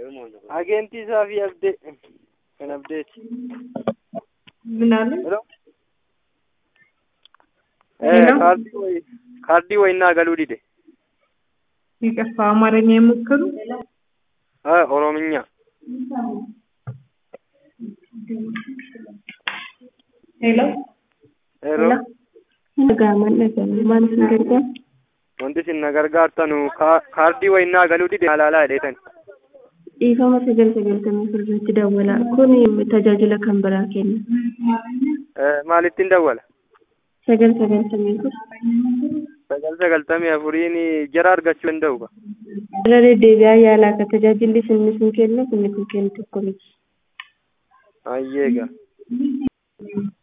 Agentii isaa fi abdee kan abdeeti. ምናምን ሄሎ ሄሎ። ካርዲ ወይ ካርዲ ወይና ገሉ ዲደ ይቅርታ፣ አማርኛ የሞከሩ ኦሮምኛ ሄሎ ሄሎ Nagaaman dhaga'ame maal isin gargaara? wanti isin na gargaartanu ka- kaardii wayinaa galuu dide alaalaa jedheetan Dhiifama sagal sagaltamii sirriitti dawwala. Kun tajaajila kan biraa kenna. maalittiin dawwala Sagal sagaltamii kun sagal sagaltamii afuriin jara argachuu danda'u ka irra deddeebi'aa yaalaa akka tajaajilli isin isin kennu kun kun kennu tokko miti. ayyeega